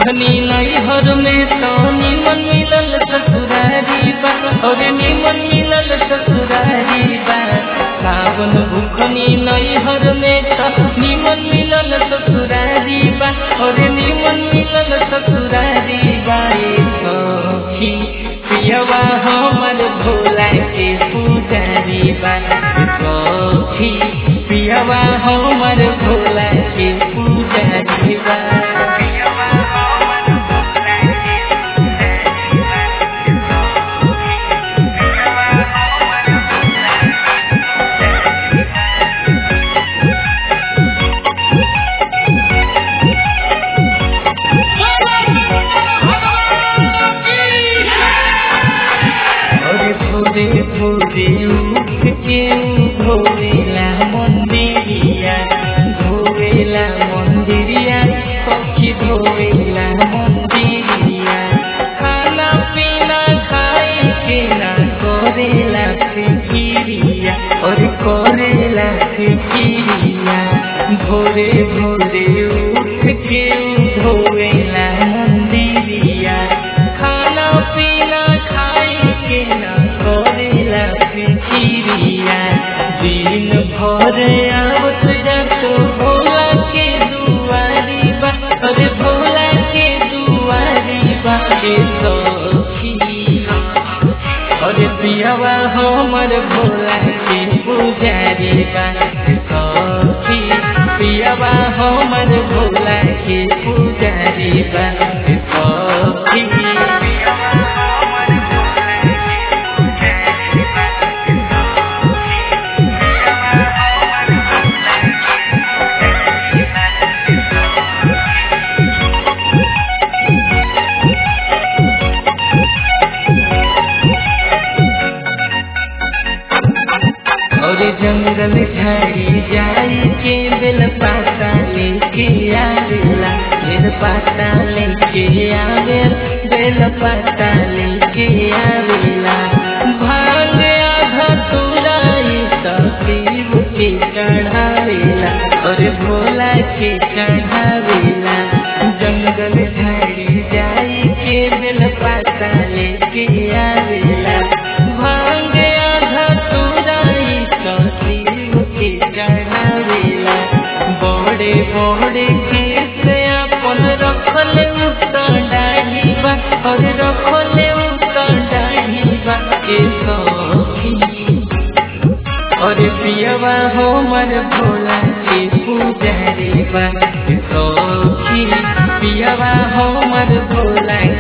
भूखनी नैहर में तो निमन मिलल ससुरारी बा और निमन मिलल ससुरारी बा सावन भूखनी नैहर में तो निमन मिलल ससुरारी बा और निमन मिलल ससुरारी बा ए सखी पियवा हमर भोला के पुजारी बा सखी पियवा हमर भोला के पुजारी बा अरे भोरे भोरे उठ के धोवेला मंदिरिया धोवेला मंदिरिया पक्षी धोवेला मंदिरिया खाना पीना खाए के ना करेला फिकिरिया और करेला फिकिरिया भोरे भोरे उठ के धोवेला मंदिरिया खाना पीना खाए के ना करेला फिकिरिया दिन भर आवत जात भोला के दुआरी बा अरे भोला के दुआरी बा के सखी अरे पियावा हमर भोला के पुजारी बा सखी पियावा हमर भोला के पुजारी बा सखी और जंगल झाड़ी जाई के बेल पाता लेके आवेला बेल पाता लेके आवेल बेल पाता लेके आवेला भांग आधा तुराई तो शिव के चढ़ावेला और भोला के चढ़ावेला जंगल झाड़ी जाई के बेल पाता लेके आवेला भांग आधा तुराई तो शिव के चढ़ावेला बड़े बड़े केस अपन रखल उत्तर डाढ़ी बा और रखल उत्तर डाढ़ी बा के सखी और पियवा हमर भोला के पुजारी बा सखी पियवा हमर भोला